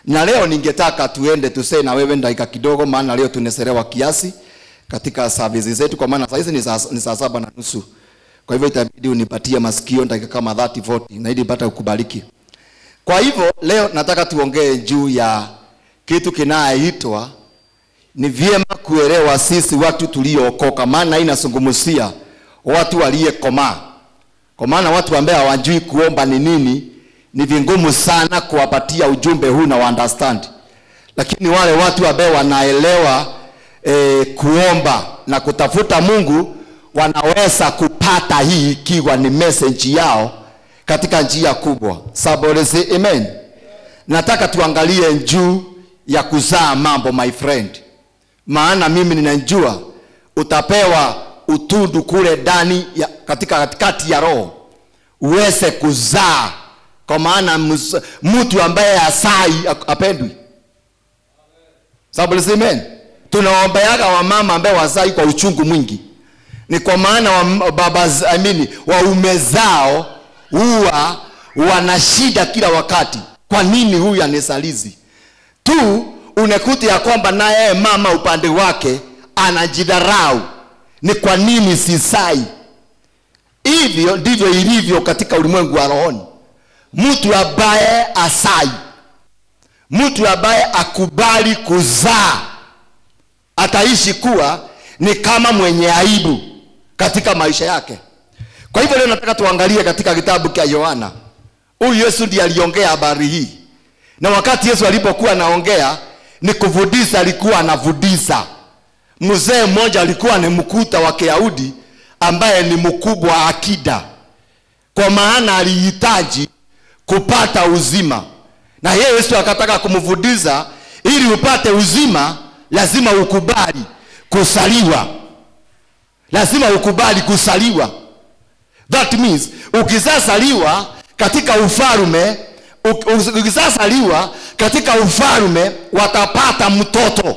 na leo ningetaka tuende tusee na wewe dakika kidogo maana leo tuneselewa kiasi katika services zetu kwa maana saa hizi ni saa ni saa saba na nusu kwa hivyo itabidi unipatie masikio dakika kama 30 40 na ili pata kukubariki kwa hivyo leo nataka tuongee juu ya kitu kinayoitwa ni vyema kuelewa sisi watu tuliookoka, maana hii inazungumzia watu waliyekomaa. Kwa maana watu ambao hawajui kuomba ni nini, ni vingumu sana kuwapatia ujumbe huu na understand, lakini wale watu ambao wanaelewa e, kuomba na kutafuta Mungu wanaweza kupata hii ikiwa ni message yao katika njia kubwa. Somebody say amen. Nataka tuangalie juu ya kuzaa mambo my friend maana mimi ninajua utapewa utundu kule ndani ya, katika katikati ya roho uweze kuzaa kwa maana mus- mtu ambaye asai apendwi sababu amen tunaombeaga wamama ambaye wazai kwa uchungu mwingi ni kwa maana wa, baba z- I mean, waume zao huwa wana shida kila wakati kwa nini huyu anisalizi tu unakuta ya kwamba naye mama upande wake anajidharau ni kwa nini sisai hivyo ndivyo ilivyo katika ulimwengu wa rohoni mtu ambaye asai mtu ambaye akubali kuzaa ataishi kuwa ni kama mwenye aibu katika maisha yake kwa hivyo leo nataka tuangalie katika kitabu cha yohana huyu yesu ndiye aliongea habari hii na wakati yesu alipokuwa anaongea ni kufundisha alikuwa anafundisha mzee mmoja alikuwa ni mkuta wa kiyahudi ambaye ni mkubwa akida kwa maana alihitaji kupata uzima na yeye yesu akataka kumfundisha ili upate uzima lazima ukubali kusaliwa lazima ukubali kusaliwa that means ukizasaliwa katika ufalume uk- ukizasaliwa katika ufalume watapata mtoto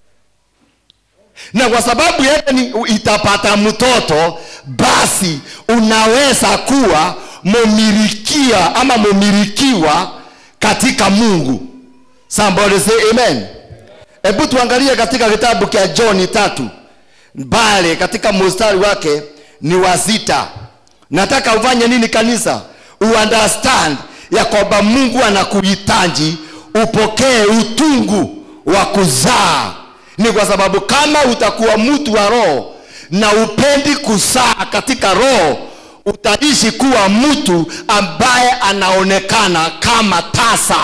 na kwa sababu yeye ni itapata mtoto basi unaweza kuwa mumilikia ama mumilikiwa katika mungu somebody say amen hebu tuangalie katika kitabu cha johni tatu pale katika mustari wake ni wa sita nataka ufanye nini kanisa uunderstand ya kwamba mungu anakuhitaji upokee utungu wa kuzaa ni kwa sababu kama utakuwa mtu wa roho na upendi kuzaa katika roho utaishi kuwa mtu ambaye anaonekana kama tasa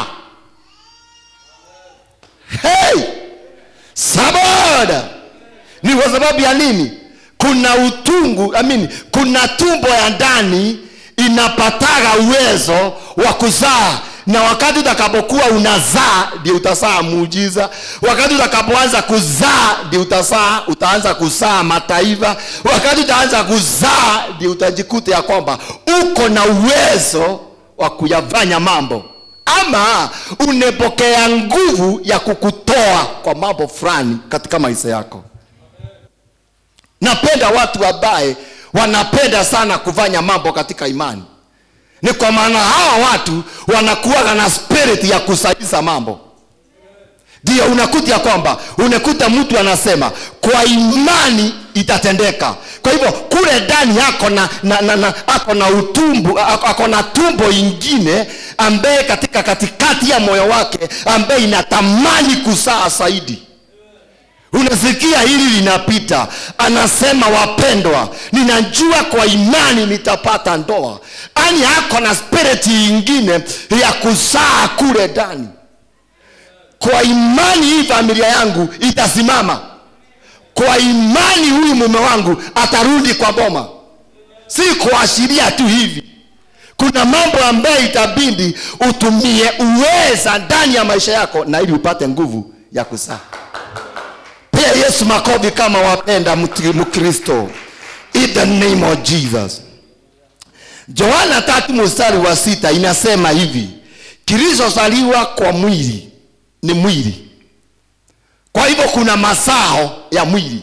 hey! saboda ni kwa sababu ya nini kuna utungu I mean, kuna tumbo ya ndani inapataga uwezo wa kuzaa na wakati utakapokuwa unazaa ndio utazaa muujiza wakati utakapoanza kuzaa ndio utazaa utaanza kuzaa mataifa wakati utaanza kuzaa ndio utajikuta ya kwamba uko na uwezo wa kuyafanya mambo ama unepokea nguvu ya kukutoa kwa mambo fulani katika maisha yako napenda watu ambaye wanapenda sana kufanya mambo katika imani ni kwa maana hawa watu wanakuwa na spirit ya kusaidiza mambo ndio unakuta ya kwamba unakuta mtu anasema kwa imani itatendeka kwa hivyo kule ndani ako na, na, na, na ako na utumbu ako ako na tumbo ingine ambaye katika katikati ya moyo wake ambaye inatamani kusaa zaidi unasikia hili linapita anasema wapendwa ninajua kwa imani nitapata ndoa ani ako na spiriti ingine ya kuzaa kule ndani kwa imani hii familia yangu itasimama kwa imani huyu mume wangu atarudi kwa boma si kuashiria tu hivi kuna mambo ambayo itabidi utumie uweza ndani ya maisha yako na ili upate nguvu ya kuzaa pia yesu makofi kama wapenda mti- mkristo in the name of jesus johana tatu mstari wa sita inasema hivi kilichozaliwa kwa mwili ni mwili kwa hivyo kuna mazao ya mwili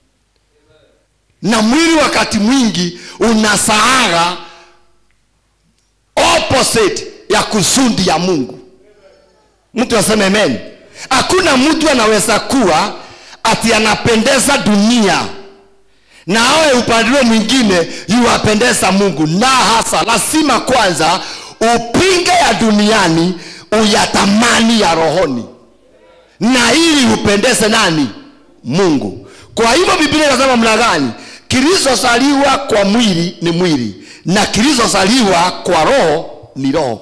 na mwili wakati mwingi unasaaga opposite ya kusudi ya mungu mtu aseme amen hakuna mtu anaweza kuwa ati anapendeza dunia na awe upande ule mwingine yuwapendeza mungu na hasa lazima kwanza upinge ya duniani uyatamani ya rohoni na ili upendeze nani mungu kwa hivyo biblia inasema mna gani kilichozaliwa kwa mwili ni mwili na kilichozaliwa kwa roho ni roho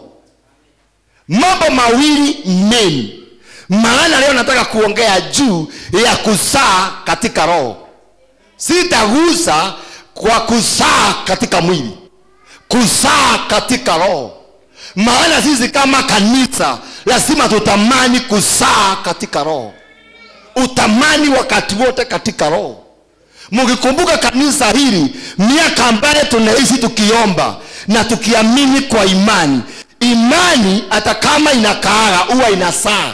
mambo mawili meni maana leo nataka kuongea juu ya kusaa katika roho sitagusa kwa kusaa katika mwili kusaa katika roho maana sisi kama kanisa lazima tutamani kusaa katika roho utamani wakati wote katika roho mkikumbuka kanisa hili miaka ambayo tunaishi tukiomba na tukiamini kwa imani imani hata kama inakaaga huwa inasaa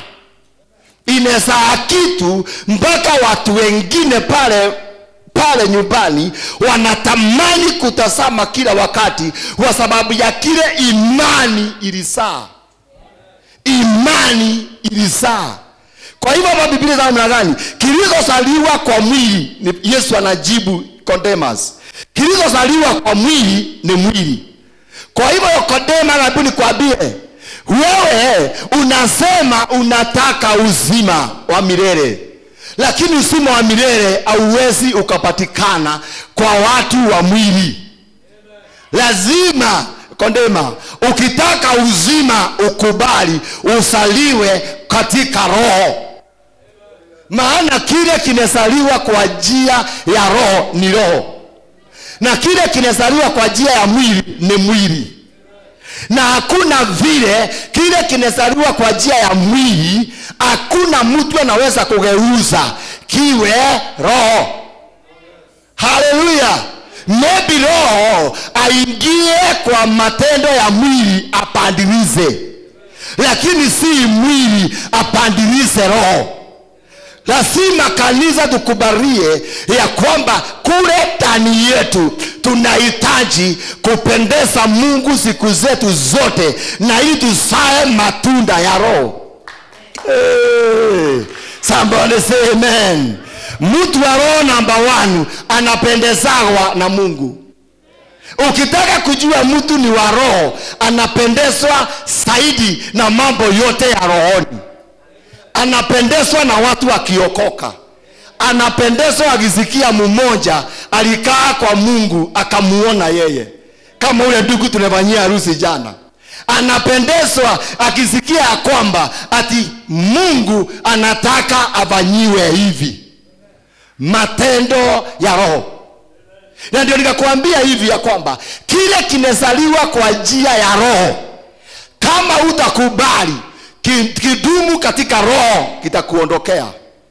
inasaa kitu mpaka watu wengine pale pale nyumbani wanatamani kutazama kila wakati kwa sababu ya kile imani ilisaa imani ilisaa kwa hivyo hapa biblia za namna gani kilichozaliwa kwa mwili ni yesu anajibu Nicodemus kilichozaliwa kwa mwili ni mwili kwa hivyo Nicodemus nabii nikwambie wewe unasema unataka uzima wa milele lakini uzima wa milele hauwezi ukapatikana kwa watu wa mwili lazima kondema ukitaka uzima ukubali usaliwe katika roho maana kile kinazaliwa kwa njia ya roho ni roho na kile kinazaliwa kwa njia ya mwili ni mwili na hakuna vile kile kinazaliwa kwa njia ya mwili hakuna mtu anaweza kugeuza kiwe roho haleluya maybe roho aingie kwa matendo ya mwili apandilize lakini si mwili apandilize roho lazima kanisa tukubalie ya kwamba kule ndani yetu tunahitaji kupendeza mungu siku zetu zote na ili tusae matunda ya roho hey, somebody say amen mtu wa roho namba one anapendezagwa na mungu ukitaka kujua mtu ni wa roho anapendezwa zaidi na mambo yote ya rohoni anapendezwa na watu wakiokoka anapendezwa akisikia mmoja alikaa kwa mungu akamuona yeye kama ule ndugu tunafanyia harusi jana anapendezwa akisikia ya kwamba ati mungu anataka afanyiwe hivi matendo ya roho na ndio nikakwambia hivi ya kwamba kile kimezaliwa kwa njia ya roho kama utakubali kidumu katika roho kitakuondokea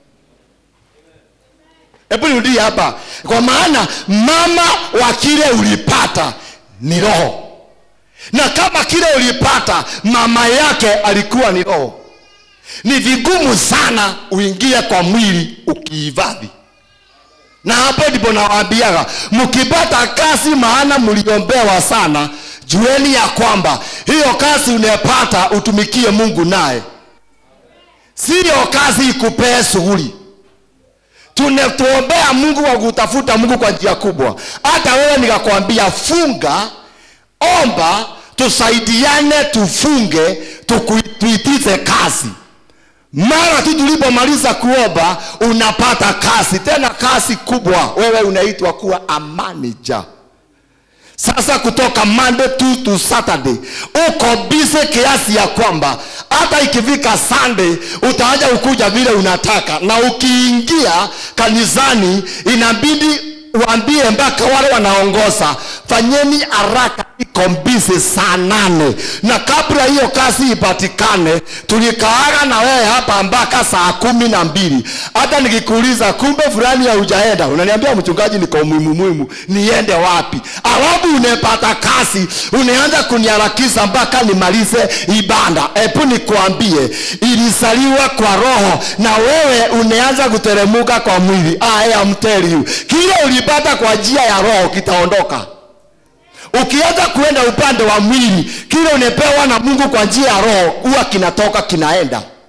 hebu nirudie hapa kwa maana mama wa kile ulipata ni roho na kama kile ulipata mama yake alikuwa ni roho ni vigumu sana uingie kwa mwili ukiivadhi na hapo ndipo nawaambiaga mkipata kazi maana mliombewa sana jueni ya kwamba hiyo kazi unayepata utumikie mungu naye siyo kazi ikupee shughuli tunatuombea mungu wa kutafuta mungu kwa njia kubwa hata wewe nikakwambia funga omba tusaidiane tufunge tuitize kazi mara tu tulipomaliza kuomba unapata kazi tena kazi kubwa wewe unaitwa kuwa a manager sasa kutoka monday to, to saturday uko bize kiasi ya kwamba hata ikifika sunday utaanza kukuja vile unataka na ukiingia kanisani inabidi waambie mpaka wale wanaongoza fanyeni haraka iko mbizi saa nane na kabla hiyo kazi ipatikane tulikaaga na wewe hapa mpaka saa kumi na mbili hata nikikuuliza kumbe fulani haujaenda unaniambia mchungaji niko muhimu muhimu niende wapi alafu unepata kazi unaanza kuniharakisha mpaka nimalize ibada hebu nikuambie ilizaliwa kwa roho na wewe unaanza kuteremuka kwa mwili I am tell you kile ulipata kwa njia ya roho kitaondoka ukianza kuenda upande wa mwili kile unepewa na mungu kwa njia ya roho huwa kinatoka kinaenda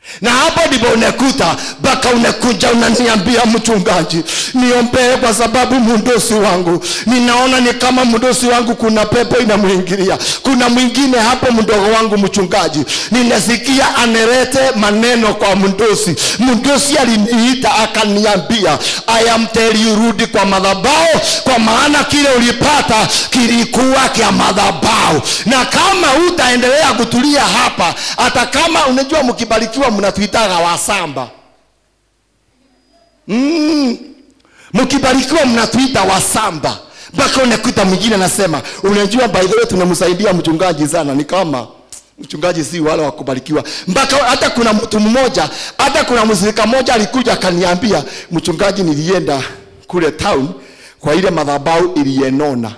na hapo ndipo unakuta mpaka unakuja unaniambia mchungaji niombee kwa sababu mdosi wangu ninaona ni kama mdosi wangu kuna pepo inamwingilia kuna mwingine hapo mdogo wangu mchungaji ninasikia anerete maneno kwa mdosi mdosi aliniita akaniambia I am tell you rudi kwa madhabao kwa maana kile ulipata kilikuwa kya madhabao na kama utaendelea kutulia hapa hata kama unajua mkibarikiwa mnatuitaga wasamba mm. mkibarikiwa mnatuita wasamba mpaka unakuta mwingine anasema unajua by the way tunamsaidia mchungaji sana ni kama mchungaji si wale wa kubarikiwa mpaka hata kuna mtu mmoja hata kuna msirika mmoja alikuja akaniambia mchungaji nilienda kule town kwa ile madhabau iliyenona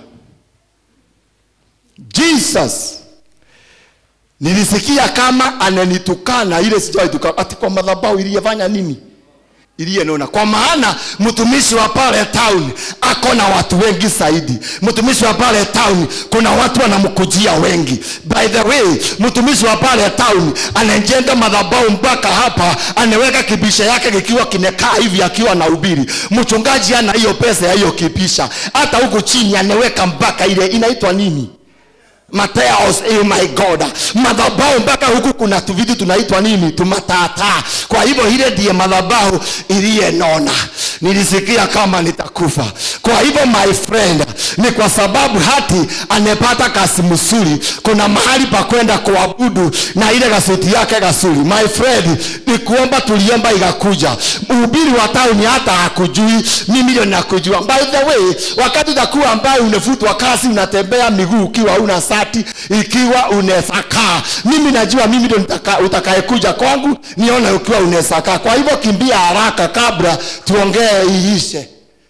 jesus nilisikia kama ananitukana ile sijawahi ati kwa madhabau iliyefanya nini iliyenona kwa maana mtumishi wa pale town ako na watu wengi zaidi mtumishi wa pale town kuna watu wanamkujia wengi by the way mtumishi wa pale town anajenga madhabau mpaka hapa anaweka kibisha yake kikiwa kimekaa hivi akiwa na ubiri mchungaji ana hiyo pesa ya hiyo kibisha hata huku chini anaweka mpaka ile inaitwa nini Mateos, oh my God, madhabahu mpaka huku kuna tuvitu tunaitwa nini, tumatata. Kwa hivyo ile ndiye madhabahu iliyenona. Nilisikia kama nitakufa. Kwa hivyo my friend, ni kwa sababu hati amepata kasi msuri, kuna mahali pa kwenda kuabudu na ile gasuti yake gasuri. My friend, ni kuomba tuliomba igakuja. Mhubiri wa tauni hata hakujui, mimi ndio nakujua. By the way, wakati utakuwa ambaye unafutwa kasi, unatembea miguu ukiwa una saa wakati ikiwa unaweza kaa mimi najua mimi ndo utakayekuja kwangu nione ukiwa unaweza kaa kwa hivyo kimbia haraka kabla tuongee iishe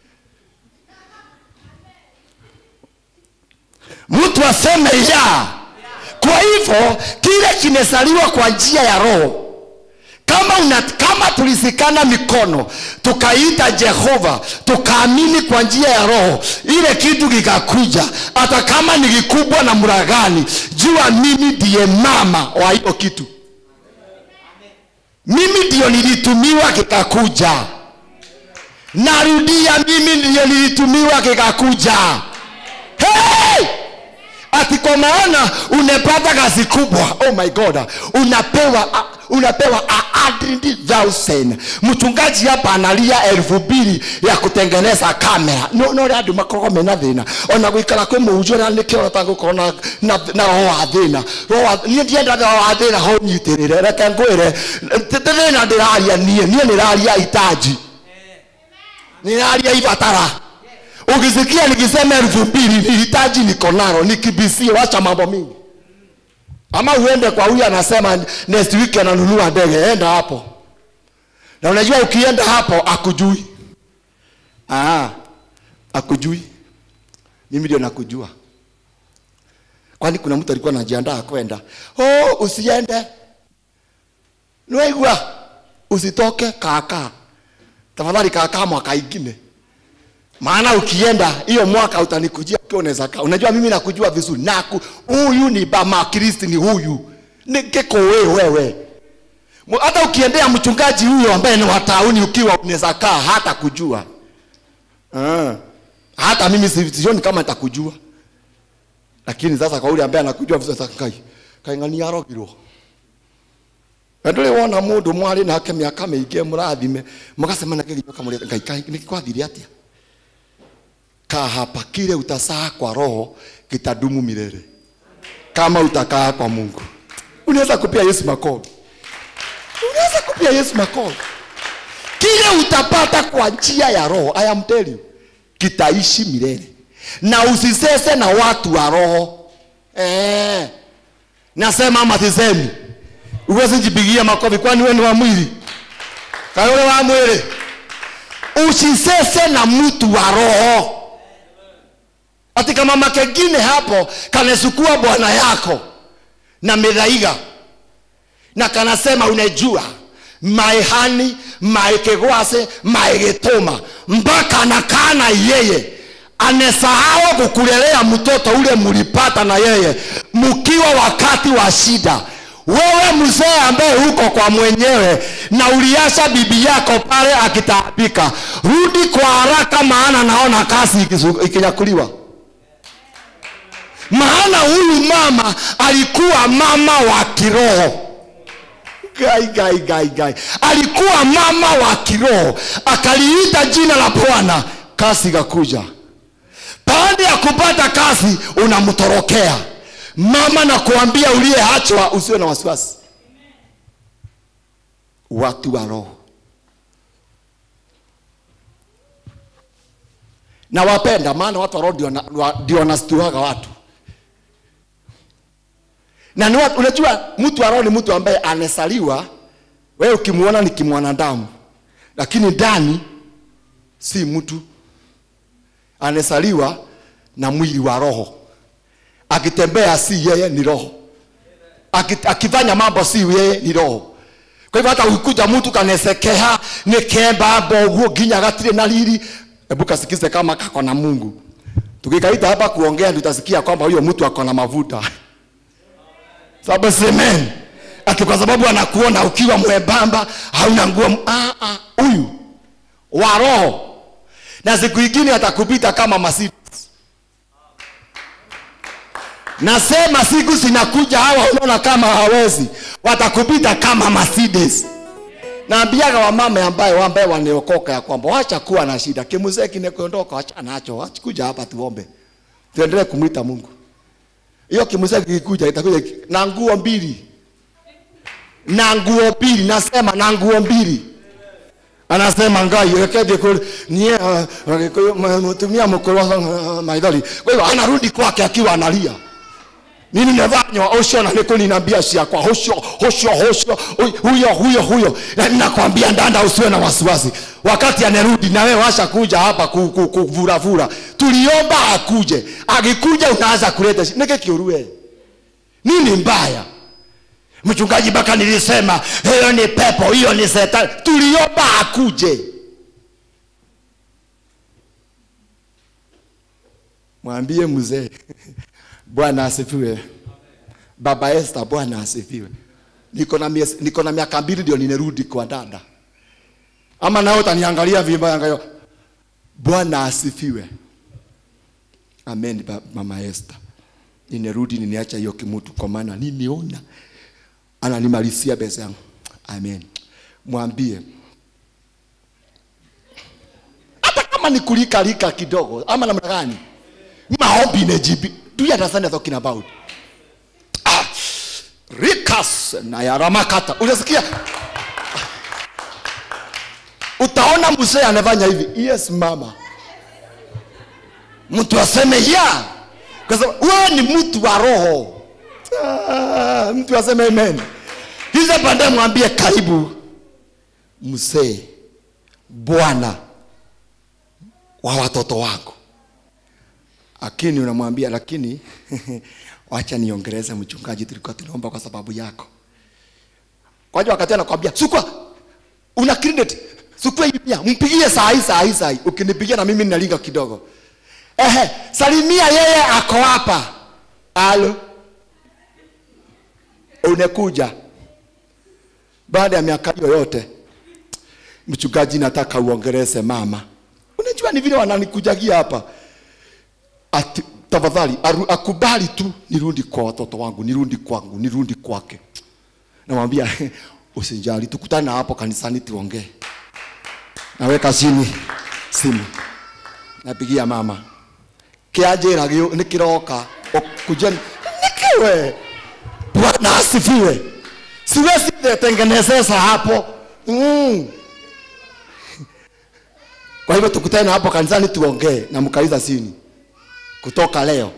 mtu aseme ya kwa hivyo kile kimezaliwa kwa njia ya roho kama, una, kama tulisikana mikono tukaita jehova tukaamini kwa njia ya roho ile kitu kikakuja hata kama ni kikubwa na mragani jua mimi ndiye mama wa hiyo kitu mimi ndio nilitumiwa kikakuja narudia mimi ndio nilitumiwa kikakuja hey! ati kwa maana unapata kazi kubwa oh my god unapewa unapewa thousand mchungaji hapa analia elfu mbili ya kutengeneza kamera no no andu makoragwo mena thina ona guikara kwi muhunjio na nä kä orota gå korwo na, na, na roho wa thä niä ndienda roho wa thä na ho nyitä rä re reke ngwä re thä na ndä raria niä niä nä raria itaji nä raria ibatara ukisikia nikisema elfu mbili nihitaji niko nalo nikibisie wacha mambo mingi ama uende kwa huyu anasema next week ananunua ndege enda hapo na unajua ukienda hapo akujui Aa, akujui mimi ndio nakujua kwani kuna mtu alikuwa anajiandaa kwenda oh, usiende niwaigua usitoke kaka tafadhali kaka mwaka ingine maana ukienda hiyo mwaka utanikujia ukiwa unaweza kaa unajua mimi nakujua vizuri naku huyu ni bama kristi ni huyu nikiko wewe wewe hata ukiendea mchungaji huyo ambaye ni watauni ukiwa unaweza kaa hata kujua uh, hata mimi sioni kama nitakujua lakini sasa kwa yule ambaye anakujua vizuri kai kaing'ania arogirwo ndå rä wona må ndå mwarä nake mä aka mä ingä må rathime må gacemana kä gä ngai nä kwathire atä kaa hapa kile utasaa kwa roho kitadumu milele kama utakaa kwa mungu unaweza kupia yesu makofi unaweza kupia yesu makofi kile utapata kwa njia ya roho i am telling you kitaishi milele na usisese na watu wa roho eh. nasema ama sisemi uwezi jipigia makofi kwani wewe ni wa mwili kayole wa mwili usisese na mtu wa roho ati kama makengine hapo kanesukua bwana yako na midhaiga na kanasema unajua maehani maekegwase maegituma mpaka anakaa na yeye anasahau kukulelea mtoto ule mlipata na yeye mkiwa wakati wa shida wewe mzee ambaye huko kwa mwenyewe na uliacha bibi yako pale akitaabika rudi kwa haraka maana naona kazi ikizu- ikinyakuliwa maana huyu mama alikuwa mama wa kiroho gai, gai, gai, gai. alikuwa mama wa kiroho akaliita jina la bwana kazi ikakuja baada ya kupata kazi unamtorokea mama na kuambia uliyeachwa usiwe na wasiwasi watu wa roho na wapenda maana watu wa roho ndio wana- wa- ndio wanastuaga watu na ni watu, unajua mtu wa roho ni mtu ambaye amesaliwa wewe ukimwona ni kimwanadamu lakini ndani si mtu anasaliwa na mwili wa roho akitembea si yeye ni roho Aki- akifanya mambo si yeye ni roho kwa hivyo hata ukikuja mtu kanesekea nikemba mboguo nginya gatire na riri hebu kasikize kama kako na mungu tukikaita hapa kuongea ndio utasikia kwamba huyo mtu ako na mavuta sababu semen ati kwa sababu anakuona ukiwa mwembamba hauna nguo m- ah, ah, huyu wa roho na siku ingine atakupita kama Mercedes. Nasema siku zinakuja hawa unaona kama hawezi, watakupita kama Mercedes. Naambiaga wamama ambaye ambaye waneokoka ya kwamba wacha kuwa na shida, kimuzee kimekondoka, wacha nacho, wacha kuja hapa tuombe, tuendelee kumwita Mungu. Hiyo kimuzee kikikuja itakuja ki- na nguo mbili, na nguo mbili, nasema na nguo mbili anasema ngai rekedi kule nie mtumia mkuru maithori kwa hiyo anarudi kwake akiwa analia nini nefanywa ucio na niko ninambia ciakwa hucio hucio hucio huyo huyo huyo na ninakwambia ndanda usiwe na wasiwasi wakati anerudi na wewe washa kuja hapa ku- ku- kuvuravura tuliomba akuje akikuja unaanza kuleta shi- nike kiurue nini mbaya mchungaji mpaka nilisema hiyo ni pepo hiyo ni setani tuliomba akuje mwambie mzee bwana asifiwe baba Esther bwana asifiwe niko na mies- niko na miaka mbili ndio ninerudi kwa dada ama nao utaniangalia vibaya ngayo bwana asifiwe amen ba- mama Esther ninerudi niniacha hiyo kimutu kwa maana nimeona ananimalizia pesa yangu amen mwambie hata kama ni kulikalika kidogo ama namna gani maombi nejibi do you understand what I'm talking about ah, rikas na yaramakata unasikia utaona mzee anafanya hivi yes mama mtu aseme ya kwa sababu wewe ni mtu wa roho Ah, mtu aseme amen hizo baadaye mwambie karibu mzee bwana wa watoto wangu lakini unamwambia lakini wacha niongeleze mchungaji tulikuwa tunaomba kwa sababu yako kwa hiyo wakati anakwambia sukwa una credit sukwa hii pia mpigie saa hii saa hii saa hii ukinipigia na mimi ninalinga kidogo ehe salimia yeye ako hapa alo unakuja baada ya miaka hiyo yote mchungaji nataka uongeleze mama unajua ni vile wananikujagia hapa ati tafadhali aru- akubali tu nirudi kwa watoto wangu nirudi kwangu nirudi kwake namwambia usijali tukutane na hapo kanisani tuongee naweka chini simu napigia mama kianjĩra gĩ- nĩ kĩroka kuja nikiwe bwana asifiwe siwezi tengenezesa hapo mm. kwa hivyo tukutane na hapo kanisani tuongee na mkaliza sini kutoka leo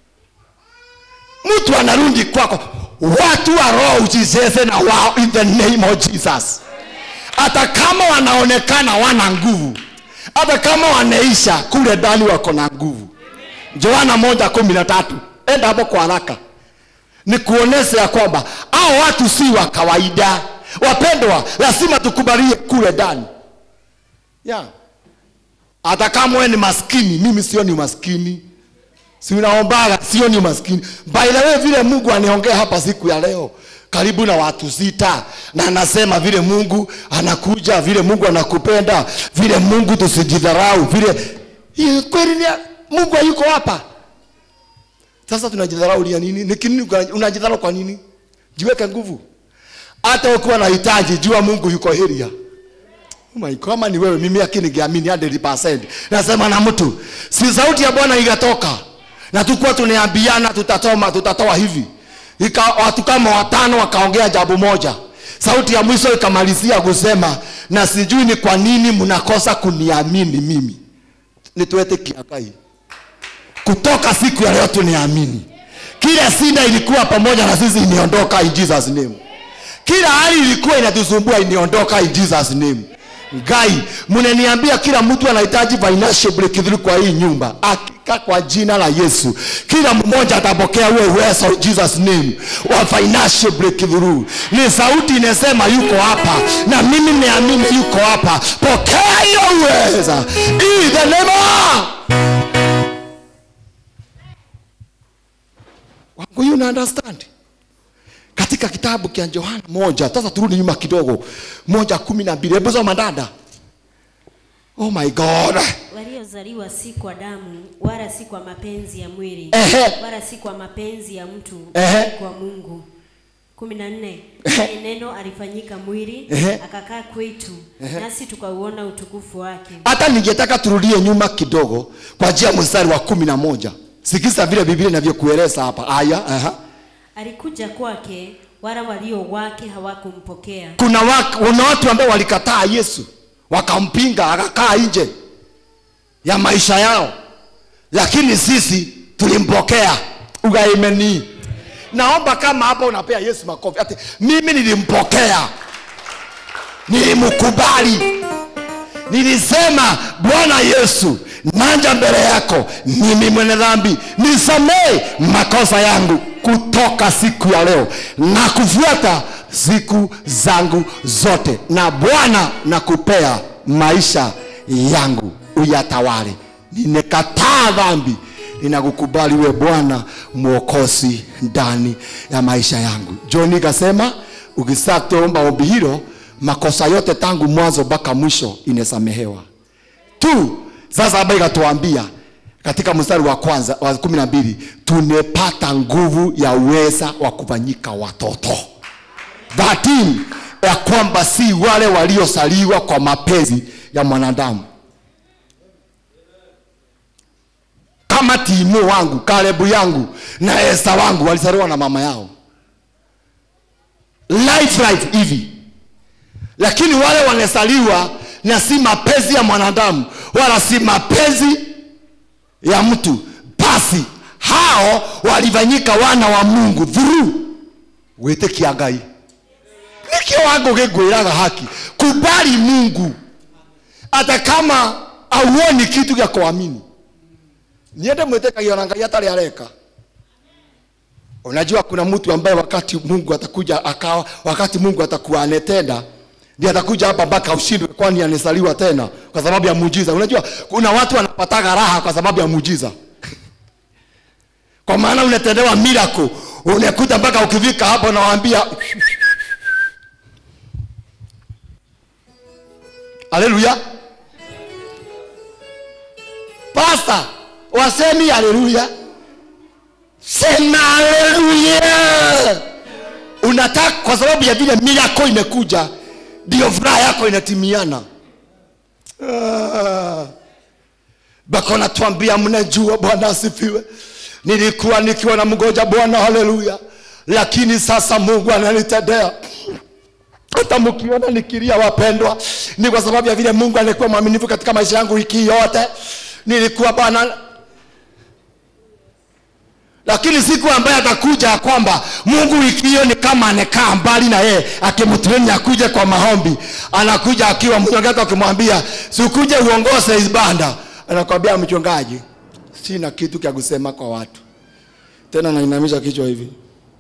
mtu anarudi kwako watu wa roho ujicheze na wao in the name of jesus hata kama wanaonekana wana nguvu hata kama wanaisha kule ndani wako na nguvu Yohana moja kumi na tatu enda hapo kwa haraka ni kuonesha ya kwamba hao watu si wa kawaida wapendwa lazima tukubalie kule ndani yeah. hata kama wewe ni maskini mimi sio ni maskini si unaombaga sio ni maskini by the way vile mungu aniongea hapa siku ya leo karibu na watu sita na anasema vile mungu anakuja vile mungu anakupenda vile mungu tusijidharau vile Hiyo kweli ni mungu hayuko hapa sasa tunajidharau lia nini ni kinini unajidharau kwa nini jiweke nguvu hata ukiwa na hitaji jua mungu yuko heria Oh my God, kama ni wewe mimi akini ningeamini 100%. Nasema na mtu, si sauti ya Bwana ikatoka na tukuwa tunaambiana tutatoma tutatoa hivi. Ika, watu kama watano wakaongea jambo moja. Sauti ya mwisho ikamalizia kusema na sijui ni kwa nini mnakosa kuniamini mimi. Nituete kiakai. Kutoka siku ya leo tuniamini. Kila sida ilikuwa pamoja na sisi iniondoka in Jesus name. Kila hali ilikuwa inatusumbua iniondoka in Jesus name. Ngai, mnaniambia kila mtu anahitaji financial breakthrough kwa hii nyumba. Hakika kwa jina la Yesu, kila mmoja atapokea huo uwezo in Jesus name wa financial breakthrough. Ni sauti inasema yuko hapa, na mimi niamini yuko hapa. Pokea hiyo uwezo in the name of wangu. You understand? katika kitabu cha Yohana moja. Sasa turudi nyuma kidogo, moja kumi na mbili. Hebu soma dada. Oh my God. waliozaliwa si kwa damu wala si kwa mapenzi ya mwili Ehe. wala si kwa mapenzi ya mtu Ehe. bali kwa mungu kumi na nne naye neno alifanyika mwili Ehe. akakaa kwetu nasi tukauona utukufu wake Hata ningetaka turudie nyuma kidogo kwa njia ya mstari wa kumi na moja. Sikiza vile Biblia inavyokueleza hapa. Aya, aha. alikuja kwake wala walio wake hawakumpokea Kuna, wa, kuna watu ambao walikataa Yesu wakampinga, akakaa nje ya maisha yao, lakini sisi tulimpokea. Ugaimeni. Naomba kama hapa unapea Yesu makofi, ati mimi nilimpokea, nilimkubali, nilisema Bwana Yesu, nanja mbele yako, mimi mwenye dhambi, nisamee makosa yangu kutoka siku ya leo na kufuata siku zangu zote, na Bwana nakupea maisha yangu uyatawale. Nimekataa dhambi, ninakukubali we Bwana mwokozi ndani ya maisha yangu. John kasema ukisatoomba ombi hilo, makosa yote tangu mwanzo mpaka mwisho inasamehewa tu. Sasa hapa ikatuambia katika mstari wa kwanza wa kumi na mbili tumepata nguvu ya uweza wa kufanyika watoto 13 ya kwamba si wale waliosaliwa kwa mapenzi ya mwanadamu kama Timo wangu, Kalebu yangu na Esta wangu walizaliwa na mama yao life life hivi, lakini wale wanasaliwa na si mapenzi ya mwanadamu wala si mapenzi ya mtu, basi hao walifanyika wana wa Mungu through wĩtĩkia Ngai. Nĩ kiwango gĩngwĩraga haki, kubali Mungu hata kama auoni kitu gĩa kuamini niende mwĩtĩkagia ona ngai atarĩ areka unajua kuna mtu ambaye wakati mungu atakuja akawa wakati mungu atakuwa anetenda ndiye atakuja hapa mpaka ushindwe kwani anesaliwa tena kwa sababu ya muujiza unajua kuna watu wanapataga raha kwa sababu ya muujiza kwa maana unatendewa miracle unakuta mpaka ukifika hapo unawaambia haleluya pasta wasemi haleluya sema haleluya unataka kwa sababu ya vile miracle imekuja ndio furaha yako inatimiana ah. bako natuambia mnajua bwana asifiwe nilikuwa nikiwa na mgoja bwana haleluya lakini sasa mungu ananitendea hata mkiona nikilia wapendwa ni kwa sababu ya vile mungu alikuwa mwaminifu katika maisha yangu wiki yote nilikuwa bwana lakini siku ambaye atakuja ya kwamba mungu wiki hiyo ni kama anekaa mbali na yeye akimtreni akuje kwa maombi anakuja akiwa mchungaji akimwambia sikuje uongoze ibada anakwambia mchungaji sina kitu cha kusema kwa watu tena nainamisha kichwa hivi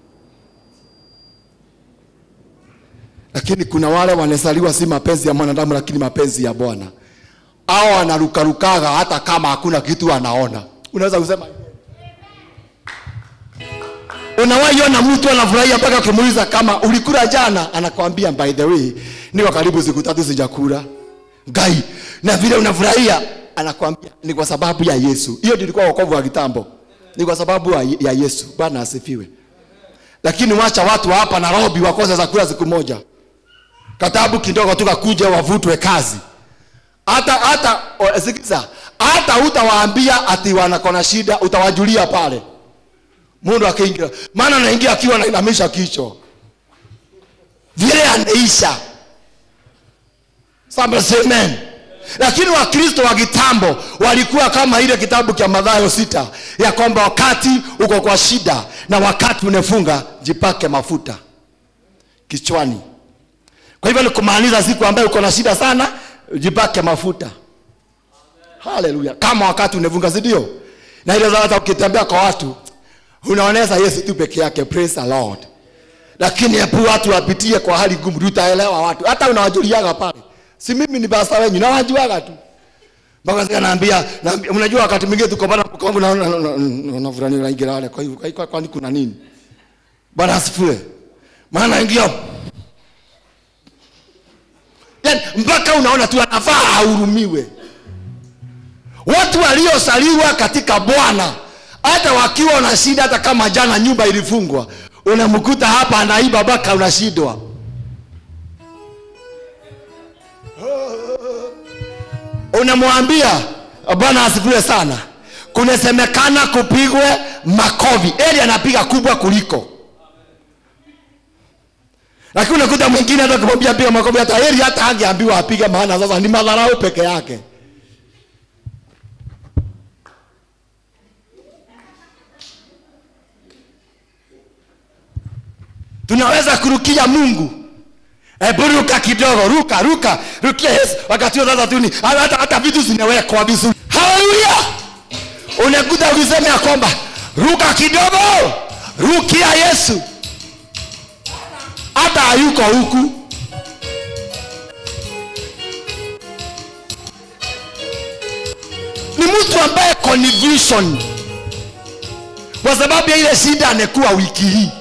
lakini kuna wale wanasaliwa si mapenzi ya mwanadamu lakini mapenzi ya bwana au anarukarukaga hata kama hakuna kitu anaona unaweza kusema unawaiona mtu anafurahia mpaka ukimuuliza kama ulikula jana anakwambia by the way niko karibu siku tatu sijakula gai na vile unafurahia anakwambia ni kwa sababu ya yesu hiyo ndio ilikuwa wokovu wa kitambo ni kwa sababu ya ya yesu bwana asifiwe lakini wacha watu wa hapa nairobi wakose za kula siku moja katabu kidogo tu kakuja wavutwe kazi hata hata o, sikiza hata utawaambia ati wanakona shida utawajulia pale mundu akiingia maana anaingia akiwa anainamisha kichwa vile anaisha Somebody say amen lakini wakristo wa kitambo walikuwa kama ile kitabu cha madhayo sita ya kwamba wakati uko kwa shida na wakati unefunga jipake mafuta kichwani kwa hivyo ni kumaanisha siku ambayo uko na shida sana jipake mafuta haleluya kama wakati unefunga si ndio na ile hata ukitembea kwa watu unaoneza yesu tu peke yake praise the lord lakini hebu watu wapitie kwa hali ngumu tutaelewa watu hata unawajuliaga pale si mimi ni basta wenyu nawajuaga tu mpaka sasa naambia naambia mnajua wakati mwingine tuko bana kwangu na na- na- na- na fulani naingia wale kwa hivyo kwa- kwa- kwani kuna nini bwana asifiwe maana ingia yani mpaka unaona tu anafaa ahurumiwe watu waliosaliwa katika bwana hata wakiwa na shida hata kama jana nyumba ilifungwa unamkuta hapa anaiba mpaka unashindwa unamwambia bwana asifiwe sana kunasemekana kupigwe makovi eli anapiga kubwa kuliko lakini unakuta mwingine hata kumwambia piga makofi hata heri hata angeambiwa apige maana sasa ni madharau peke yake tunaweza kurukia mungu hebu ruka kidogo ruka ruka rukia yesu wakati huo sasa tuni hata, hata vitu zinawekwa vizuri haleluya unakuta ukisema ya kwamba ruka kidogo rukia yesu hata hayuko huku ni mtu ambaye confusion kwa sababu ya ile shida amekuwa wiki hii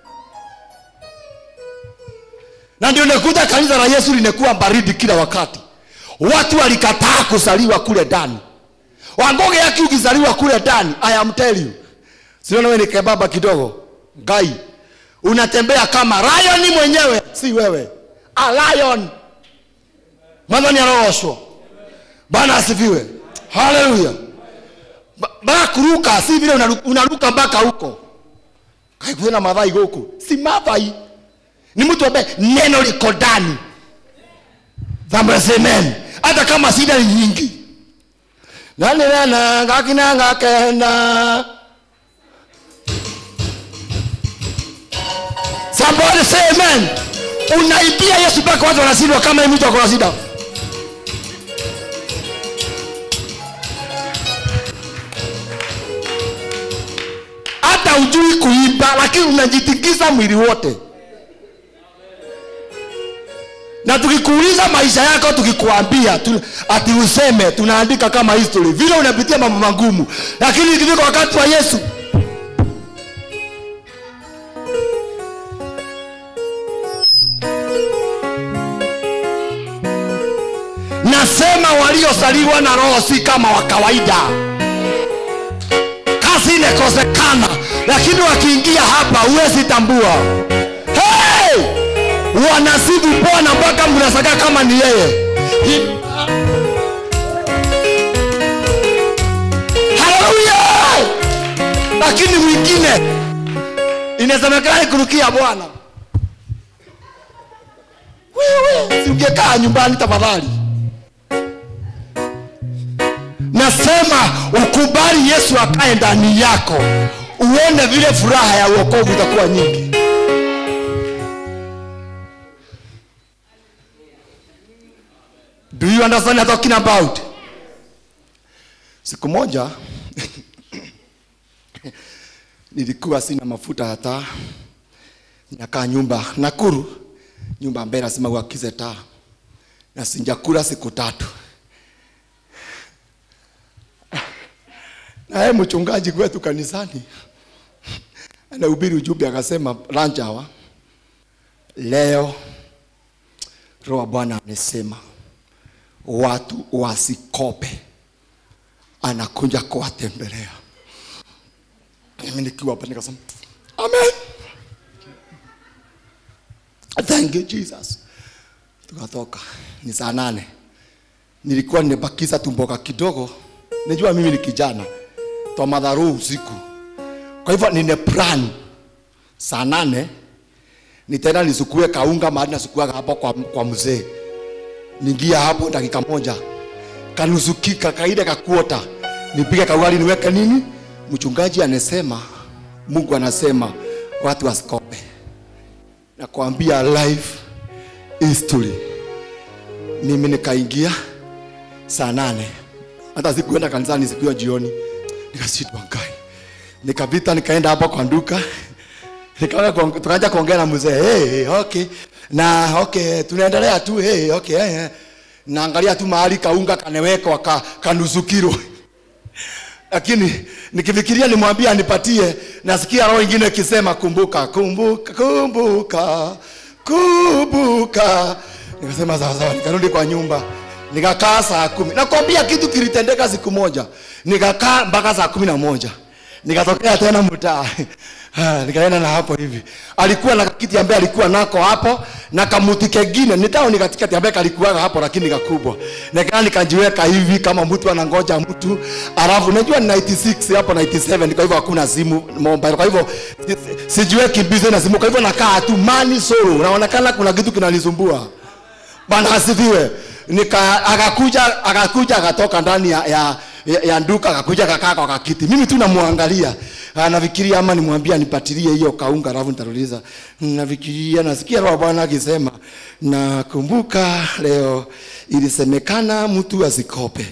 na ndio nakuta kanisa la yesu limekuwa baridi kila wakati watu walikataa kuzaliwa kule ndani wangoge yake ukizaliwa kule ndani i am tell you siona wewe ni kebaba kidogo gai unatembea kama lion mwenyewe si wewe a lion mwanzani anaoshwa bwana asifiwe haleluya Ba- mpaka kuruka si vile unaru- unaruka mpaka huko kaikuena madhai huku si madhai ni mtu ambaye neno liko ndani amen hata kama shida ni nyingi nanirena ngakina ngakenda somebody say amen unaibia yesu mpaka watu wanashindwa kama hii mtu akona shida hata ujui kuimba lakini unajitikisa mwili wote na tukikuuliza maisha yako tukikuambia tu, ati useme tunaandika kama history vile unapitia mambo magumu lakini ikifika wakati wa yesu nasema waliosaliwa na roho si kama wa kawaida kazi inakosekana lakini wakiingia hapa huwezi tambua hey! wanasifu bwana mpaka mnasaka kama ni yeye Hi- haleluya lakini mwingine inasemekana kurukia bwana wewe si ungekaa nyumbani tafadhali nasema ukubali yesu akae ndani yako uone vile furaha ya uokovu itakuwa nyingi do you understand what I'm talking about siku moja nilikuwa sina mafuta hata nakaa nyumba nakuru nyumba ambaye lazima uakize taa na sinjakula siku tatu naye mchungaji kwetu kanisani anahubiri ujumbe akasema lunch hour leo roho wa bwana amesema watu wasikope anakuja kuwatembelea mimi nikiwa hapa nikasema amen thank you jesus tukatoka ni saa nane nilikuwa nimebakiza tumboka kidogo najua mimi ni kijana twa madharu usiku kwa hivyo nine plan saa nane nitaenda nisukue kaunga mahali nasukuaga hapo kwa, kwa mzee ningia hapo dakika moja kanusukika kaile kakuota nipige kaugali niweke nini mchungaji anasema mungu anasema watu wasikope nakwambia life history mimi nikaingia saa nane hata sikuenda kanisani siku hiyo jioni nikashindwa ngai nikapita nikaenda hapo kwa duka nikaanza kuong- tukaanza kuongea na mzee hey, hey, okay na okay tunaendelea tu hey, okay hey, hey. naangalia tu mahali kaunga kanewekwa ka, kanusu kilo lakini nikifikiria nimwambie anipatie nasikia roho ingine ikisema kumbuka kumbuka kumbuka kumbuka nikasema sawa sawa nikarudi kwa nyumba nikakaa saa kumi nakwambia kitu kilitendeka siku moja nikakaa mpaka saa kumi na moja nikatokea tena mtaa Ah, nikaenda na hapo hivi alikuwa na kiti ambaye alikuwa nako hapo na kamuti kengine nitao ni katikati ambaye kalikuwaga hapo lakini kakubwa nikaa nikajiweka hivi kama mtu anangoja mtu alafu najua ni 96 hapo 97 kwa hivyo hakuna simu mobile kwa hivyo si- sijiweki busy na simu kwa hivyo nakaa tu mani solo unaonekana kuna kitu kinanisumbua bwana asifiwe nika akakuja akakuja akatoka ndani ya, ya, ya, ya duka akakuja akakaa kwa kakiti mimi tu namwangalia Ah, nafikiria ama nimwambia nipatilie hiyo kaunga alafu nitaruliza nafikiria nasikia roho wa bwana akisema nakumbuka leo ilisemekana mtu asikope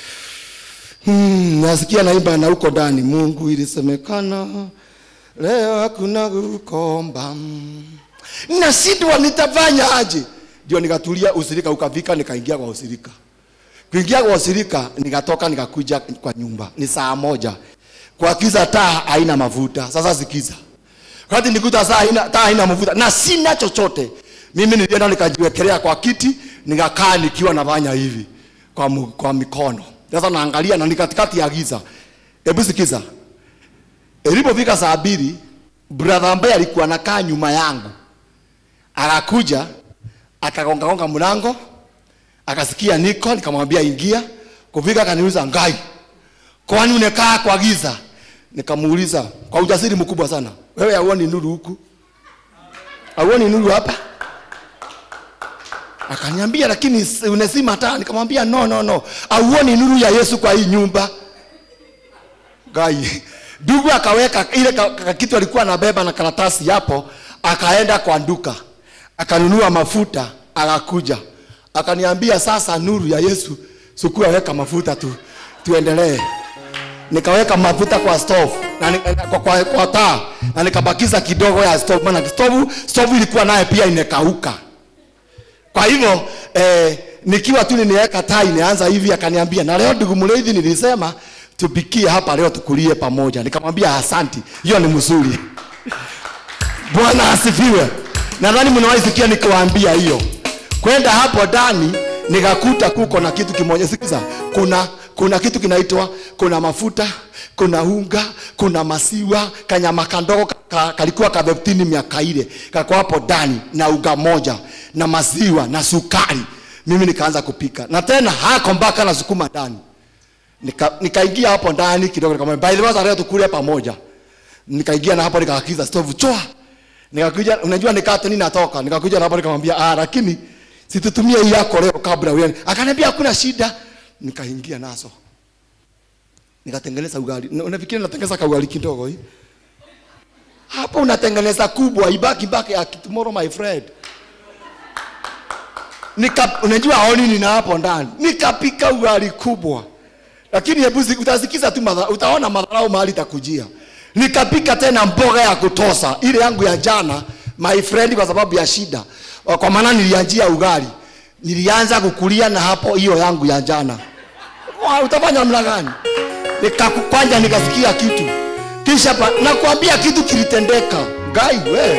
hmm, nasikia naimba na huko ndani mungu ilisemekana leo hakuna kukomba nashindwa nitafanya aje ndio nikatulia usirika ukafika nikaingia kwa usirika kuingia kwa usirika nikatoka nikakuja kwa nyumba ni saa moja kwa kiza taa haina mafuta sasa sikiza wakati nikuta saa haina, taa haina mafuta na sina chochote mimi nilienda nikajiwekelea kwa kiti nikakaa nikiwa nafanya hivi kwa, mu, kwa mikono sasa naangalia na ni katikati ya giza hebu sikiza ilipofika saa mbili brother ambaye alikuwa anakaa nyuma yangu akakuja akagongagonga mlango akasikia niko nikamwambia ingia kufika akaniuliza ngai kwani unekaa kwa giza nikamuuliza kwa ujasiri mkubwa sana wewe hauoni nuru huku hauoni nuru hapa akaniambia lakini s- unazima taa nikamwambia no no no hauoni nuru ya yesu kwa hii nyumba gai ndugu akaweka ile ka- ka- kitu alikuwa anabeba na karatasi hapo akaenda kwa duka akanunua mafuta akakuja akaniambia sasa nuru ya yesu sukua weka mafuta tu tuendelee nikaweka mafuta kwa stove na ni- kwa, kwa, kwa taa na nikabakiza kidogo ya stove maana stove stove ilikuwa naye pia inekauka kwa hivyo eh, nikiwa tu ninaweka taa inaanza hivi akaniambia na leo ndugu mleithi nilisema tupikie hapa leo tukulie pamoja nikamwambia asanti hiyo ni mzuri bwana asifiwe nadhani mnawahi sikia nikiwaambia hiyo kwenda hapo ndani nikakuta kuko na kitu kimoja sikiza kuna kuna kitu kinaitwa kuna mafuta kuna unga kuna masiwa kanyama kandogo ka, ka, kalikuwa kabeptini miaka ile kako hapo ndani na unga moja na maziwa na sukari mimi nikaanza kupika na tena hako mpaka na sukuma ndani Nika- nikaingia hapo ndani kidogo nikamwambia by the way sasa leo tukule pamoja nikaingia na hapo nikaakiza stove choa nikakuja unajua nikate nini natoka nikakuja na hapo nikamwambia ah lakini situtumie hii yako leo kabla uende akaniambia hakuna shida nikaingia nazo nikatengeneza ugali Na- unafikiri natengeneza kaugali kidogo hii hapo unatengeneza kubwa ibaki baki ya tomorrow my friend nika unajua aoni nina hapo ndani nikapika ugali kubwa lakini hebu si- utasikiza tu madha, utaona madharau mahali takujia nikapika tena mboga ya kutosa ile yangu ya jana my friend kwa sababu ya shida kwa maana nilianjia ugali nilianza kukulia na hapo hiyo yangu ya jana Wa, utafanya namna gani Nika- kwanza nikasikia kitu kisha pa, nakwambia kitu kilitendeka gai we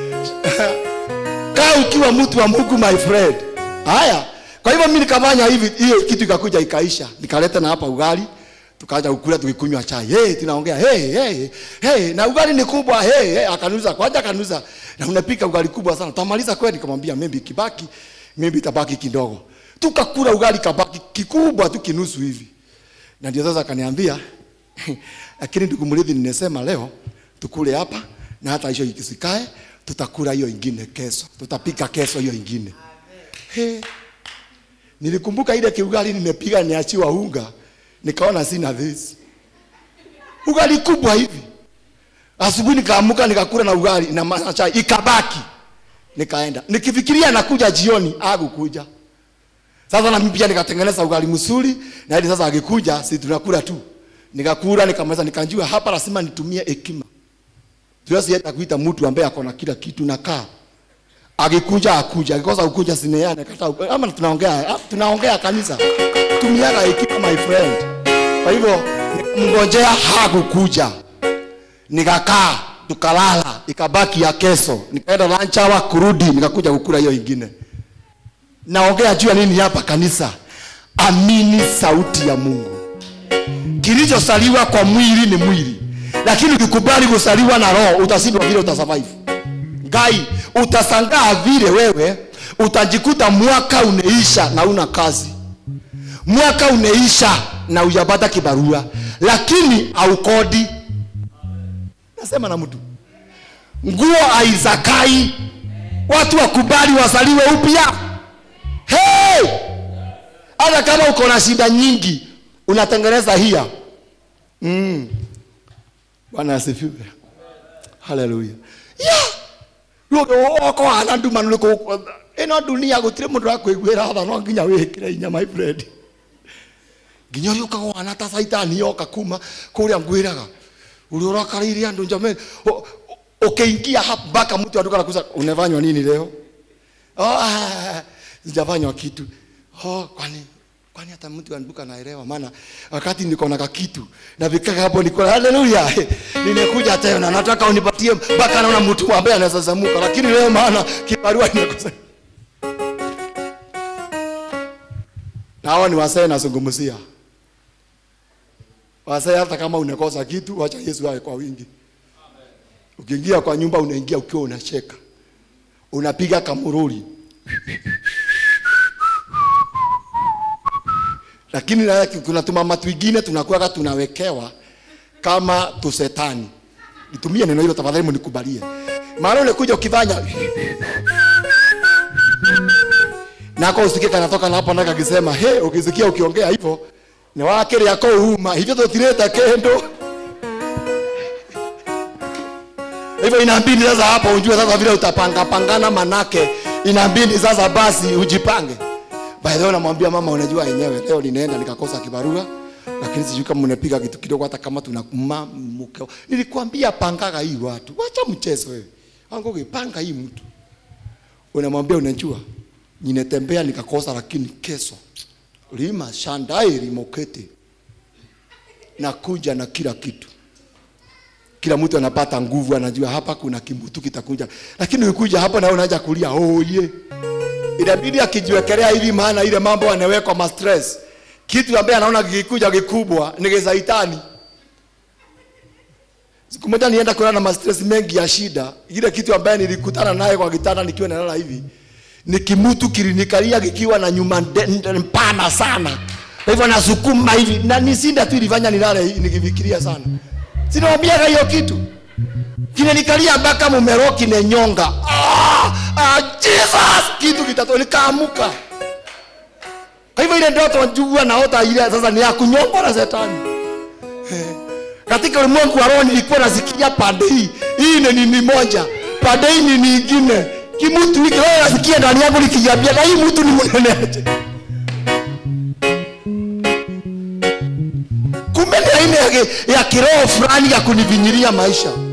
kaa ukiwa mtu wa mungu my friend haya kwa hivyo mi nikafanya hivi hiyo kitu ikakuja ikaisha nikaleta na hapa ugali tukaanza kukula tukikunywa chai hey, tunaongea hey, hey, hey, na ugali ni kubwa hey, hey, akanuza kwanza akanuza na unapika ugali kubwa sana tutamaliza kweli nikamwambia maybe kibaki maybe itabaki kidogo tukakula ugali kabaki kikubwa tu kinusu hivi na ndio sasa akaniambia lakini ndugu mrithi nimesema leo tukule hapa na hata hiyo ikisikae tutakula hiyo ingine kesho tutapika kesho hiyo ingine He. nilikumbuka ile kiugali nimepiga niachiwa unga nikaona sina this ugali kubwa hivi asubuhi nikaamuka nikakula na ugali na ma- chai ikabaki nikaenda nikifikiria nakuja jioni akukuja sasa na mimi pia nikatengeneza ugali msuri na hadi sasa akikuja si tunakula tu nikakula nikamaliza nikanjua hapa lazima nitumie hekima tuwezi hata kuita mtu ambaye ako na kila kitu nakaa akikuja akuja akikosa kukuja sineane kata ama tunaongea ah, tunaongea kanisa tumiaga hekima my friend kwa hivyo mngojea hakukuja nikakaa tukalala ikabaki ya kesho nikaenda lunch hour kurudi nikakuja kukula hiyo ingine naongea juu ya nini hapa kanisa amini sauti ya mungu kilichosaliwa kwa mwili ni mwili lakini ukikubali kusaliwa na roho utashindwa vile utasurvive gai utasangaa vile wewe utajikuta mwaka uneisha na una kazi mwaka uneisha na ujapata kibarua lakini aukodi nasema na mtu nguo aizakai watu wakubali wasaliwe upya hey! hata kama uko na shida nyingi unatengeneza hia mm. bwana asifiwe haleluya oko hana nduma nä ino dunia gå tirä må ndå rakwä ra tha no nginya wä kä re inya my friend nginya å rä å kaga wana ta caitani yoka kuma kå rä a ngwä raga å rä å rakarä andå njameni ukiingia hapa mpaka mtu aduka nakuza unafanywa nini leo oh, ah, sijafanywa kitu oh, kwani kwani hata mtu anduka naelewa maana wakati niko na kakitu na vikaka hapo niko haleluya nimekuja tena nataka unipatie mpaka naona mtu ambaye anaweza zamuka lakini leo maana kibarua imekosa na hawa ni wasee nazungumzia wasee hata kama unakosa kitu wacha Yesu awe kwa wingi ukiingia kwa nyumba unaingia ukiwa unacheka unapiga kamururi lakini na kuna tumama twingine tunakuwaga tunawekewa kama tusetani nitumie neno hilo tafadhali mnikubalie maana unakuja ukifanya nako usikie kanatoka na hapo ndaka akisema he ukisikia ukiongea hivyo ni wakiri yako uma hivyo tutireta kendo hivyo inabidi sasa hapo ujue sasa vile utapanga pangana manake inabidi sasa basi ujipange by the way namwambia mama unajua yenyewe leo ninaenda nikakosa kibarua lakini sijui kama unapiga kitu kidogo hata kama tuna ma, mke nilikwambia pangaga hii watu wacha mchezo wewe wangu panga hii mtu unamwambia unajua ninetembea nikakosa lakini kesho lima shandai limokete nakuja na kila kitu kila mtu anapata nguvu anajua hapa kuna kimutu kitakuja lakini ukikuja hapa na unaanza kulia oh yeah inabidi akijiwekelea hivi maana ile mambo anawekwa ma stress kitu ambaye anaona kikikuja kikubwa ni kisaitani siku moja nienda kulala na ma stress mengi ya shida ile kitu ambaye nilikutana naye kwa kitanda nikiwa nalala hivi ni kimutu kilinikalia kikiwa na nyuma nde- nde- mpana sana kwa hivyo nasukuma hivi na nisinda tu ilifanya nilale nikifikiria sana sinawambiaga hiyo kitu kinanikalia mpaka mumero kinenyonga ah, ah, jesus kitu kitatu nikaamuka kwa hivyo ile ndoto njugua naota ile sasa ni ya kunyongwa na shetani Eh, katika ulimwengu wa roho nilikuwa nasikia pande hii hii ni nini moja pande hii ni nyingine kimutu hiki wewe nasikia ndani yangu nikijiambia na hii mtu ni mnene aje kumbe ni aina ya, ki- ya kiroho fulani ya kunivinyiria maisha